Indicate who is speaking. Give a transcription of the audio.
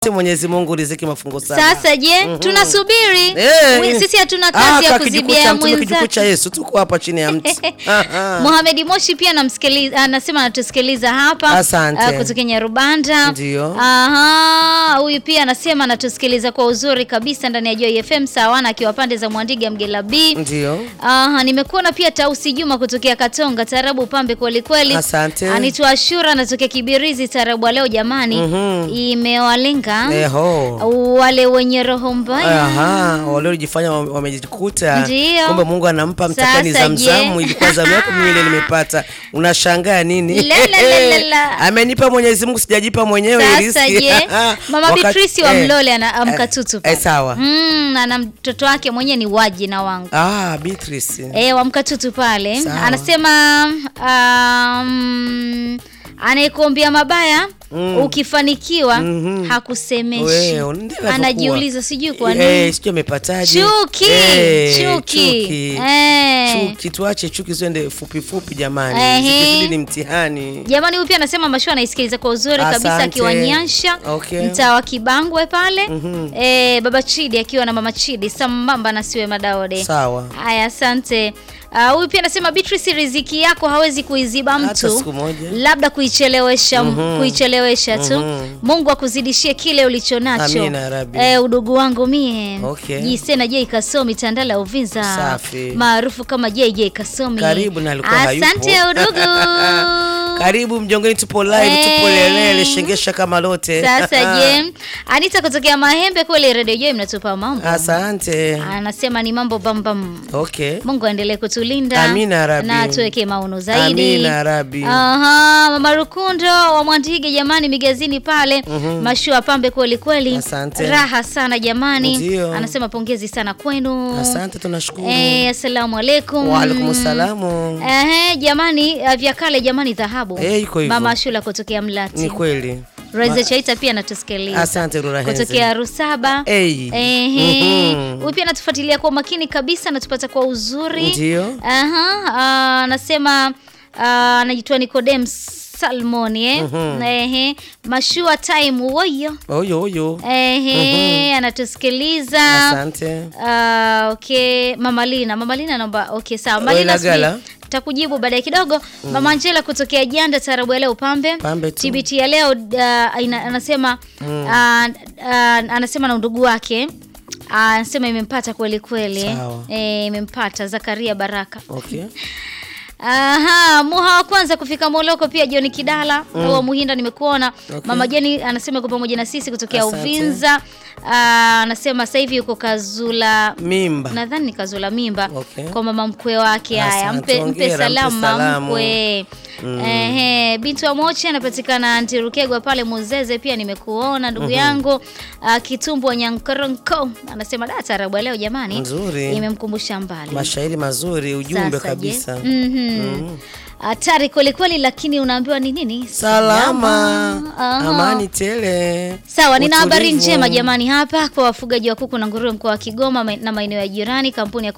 Speaker 1: Mwenyezi Mungu riziki mafungo saba.
Speaker 2: Sasa je, tunasubiri
Speaker 1: Eh,
Speaker 2: We- sisi hatuna
Speaker 1: ah,
Speaker 2: kazi ya
Speaker 1: ka kijukuu
Speaker 2: kuzibia
Speaker 1: cha mtume, kijukuu
Speaker 2: mwenzake.
Speaker 1: cha Yesu tuko hapa chini ya mti. Aha.
Speaker 2: Mohamed Moshi pia anamsikiliza, anasema anatusikiliza hapa
Speaker 1: Asante.
Speaker 2: ah, kutoka Nyarubanda.
Speaker 1: Ndio.
Speaker 2: Aha, huyu pia anasema anatusikiliza kwa uzuri kabisa ndani ya Joy FM sawana akiwa pande za Mwandiga Mgela B.
Speaker 1: Ndio.
Speaker 2: Aha, nimekuona pia Tausi Juma kutokea Katonga, tarabu pambe kweli kweli.
Speaker 1: Asante.
Speaker 2: Anaitwa Ashura anatokea Kibirizi, tarabu wa leo jamani. Imewalenga
Speaker 1: Eho.
Speaker 2: wale wenye roho mbaya.
Speaker 1: Aha, waliojifanya wame- wamejikuta.
Speaker 2: Ndio.
Speaker 1: Kumbe Mungu anampa mtakani
Speaker 2: Sasa
Speaker 1: zamzamu
Speaker 2: je?
Speaker 1: ilikuwa zamu yako mimi ile nimepata. Unashangaa nini?
Speaker 2: La, la, la, la, la.
Speaker 1: Amenipa Mwenyezi Mungu sijajipa mwenyewe
Speaker 2: Sasa
Speaker 1: riziki.
Speaker 2: je, mama
Speaker 1: Wakati-
Speaker 2: Beatrice wa
Speaker 1: eh,
Speaker 2: Mlole ana
Speaker 1: eh,
Speaker 2: amkatutu
Speaker 1: eh,
Speaker 2: pale.
Speaker 1: sawa.
Speaker 2: Mm, ana mtoto wake mwenyewe ni waji na wangu.
Speaker 1: Ah, Beatrice.
Speaker 2: Eh, wa mkatutu pale.
Speaker 1: Sawa.
Speaker 2: Anasema um, anayekuombea mabaya ukifanikiwa hakusemeshi.
Speaker 1: Wewe, ndio inavyokuwa.
Speaker 2: Anajiuliza sijui kwa nini.
Speaker 1: Eh, sijui amepataje.
Speaker 2: Chuki,
Speaker 1: Eh,
Speaker 2: chuki.
Speaker 1: chuki.
Speaker 2: Eh.
Speaker 1: Chuki, tuache chuki ziende fupi fupi jamani.
Speaker 2: Ehe.
Speaker 1: Zikizidi ni mtihani.
Speaker 2: Jamani, huyu pia anasema mashua anaisikiliza kwa uzuri kabisa
Speaker 1: Asante.
Speaker 2: akiwa Nyansha
Speaker 1: Okay.
Speaker 2: mtaa wa Kibangwe pale eh, baba Chidi akiwa na mama Chidi sambamba na siwe Madaode.
Speaker 1: Sawa.
Speaker 2: Haya, asante. Ah, Huyu pia anasema Beatrice, riziki yako hawezi kuiziba
Speaker 1: Hata
Speaker 2: mtu,
Speaker 1: siku moja.
Speaker 2: labda kuichelewesha kuichelewesha tu. Mungu akuzidishie kile ulicho nacho.
Speaker 1: Amina, ya Rabbi.
Speaker 2: Eh, udugu wangu mie
Speaker 1: Okay.
Speaker 2: Jisena J Kasomi Tandala Uvinza
Speaker 1: Safi.
Speaker 2: maarufu kama JJ Kasomi.
Speaker 1: Karibu na alikuwa hayupo.
Speaker 2: Asante udugu.
Speaker 1: Karibu mjongeni, tupo live, tupo
Speaker 2: Eh.
Speaker 1: lelele, shengesha kama lote.
Speaker 2: Sasa je, Anita kutokea Mahembe kweli Radio Joy mnatupa mambo.
Speaker 1: Asante.
Speaker 2: Anasema ni mambo bambam.
Speaker 1: Okay.
Speaker 2: Mungu aendelee kutulinda
Speaker 1: Amina ya Rabbi.
Speaker 2: na tuweke maono zaidi.
Speaker 1: Amina ya Rabbi.
Speaker 2: Aha, Mama Rukundo wa Mwandige jamani, migazini pale mashua pambe kweli kweli,
Speaker 1: Asante.
Speaker 2: raha sana jamani.
Speaker 1: Ndio.
Speaker 2: Anasema pongezi sana kwenu.
Speaker 1: Asante, tunashukuru.
Speaker 2: Eh, assalamu alaikum.
Speaker 1: Wa alaikum salamu.
Speaker 2: Ehe, jamani uh, vya kale jamani dhahabu.
Speaker 1: Eh, iko hivyo.
Speaker 2: Mama Shula kutokea Mlati.
Speaker 1: Ni kweli.
Speaker 2: Raiza Chaita pia anatusikiliza.
Speaker 1: Asante Rura Henze.
Speaker 2: Kutokea Rusaba.
Speaker 1: Hey.
Speaker 2: Ehe.
Speaker 1: Mhm.
Speaker 2: Huyu pia anatufuatilia kwa makini kabisa, anatupata kwa uzuri.
Speaker 1: Ndio.
Speaker 2: Aha, ah, anasema ah, anajitoa Nicodem Salmon eh. Ehe. Mashua time woyo.
Speaker 1: Oyo oyo.
Speaker 2: Ehe, anatusikiliza.
Speaker 1: Asante.
Speaker 2: Ah, okay, Mama Lina. Mama Lina naomba okay, sawa. Mama
Speaker 1: Oila
Speaker 2: Lina
Speaker 1: Gala.
Speaker 2: subiri. Takujibu baadaye kidogo. Mama Angela kutokea Janda tarabu ya leo pambe.
Speaker 1: Pambe tu.
Speaker 2: TBT ya leo uh, ina, anasema uh, uh, anasema na ndugu wake uh, anasema imempata kweli kweli.
Speaker 1: Sawa.
Speaker 2: Eh, imempata Zakaria Baraka.
Speaker 1: Okay.
Speaker 2: Aha, muha wa kwanza kufika Moloko pia Joni Kidala wa Muhinda nimekuona. Mama Jeni anasema yuko pamoja na sisi kutokea
Speaker 1: Asante.
Speaker 2: Uvinza. Ah, anasema sasa hivi yuko Kazula
Speaker 1: Mimba.
Speaker 2: nadhani ni Kazula mimba
Speaker 1: Okay.
Speaker 2: kwa mama mkwe wake. Haya,
Speaker 1: Asante,
Speaker 2: mpe, mpe
Speaker 1: hongera,
Speaker 2: salamu
Speaker 1: mpe
Speaker 2: mama
Speaker 1: salamu.
Speaker 2: mkwe. Ehe, binti wa Moche anapatikana Antirukegwa pale Muzeze, pia nimekuona ndugu yangu. Ah, Kitumbu wa Nyankoronko anasema da tarabu ya leo jamani,
Speaker 1: Nzuri.
Speaker 2: imemkumbusha mbali
Speaker 1: Mashairi mazuri, ujumbe
Speaker 2: Sasa je?
Speaker 1: kabisa.
Speaker 2: Mhm. Hatari kweli kweli, lakini unaambiwa ni nini?
Speaker 1: Salama.
Speaker 2: Aha.
Speaker 1: Amani tele.
Speaker 2: Sawa, nina habari
Speaker 1: Utulivu.
Speaker 2: njema jamani hapa kwa wafugaji wa kuku na nguruwe mkoa wa Kigoma ma- na maeneo ya jirani. Kampuni ya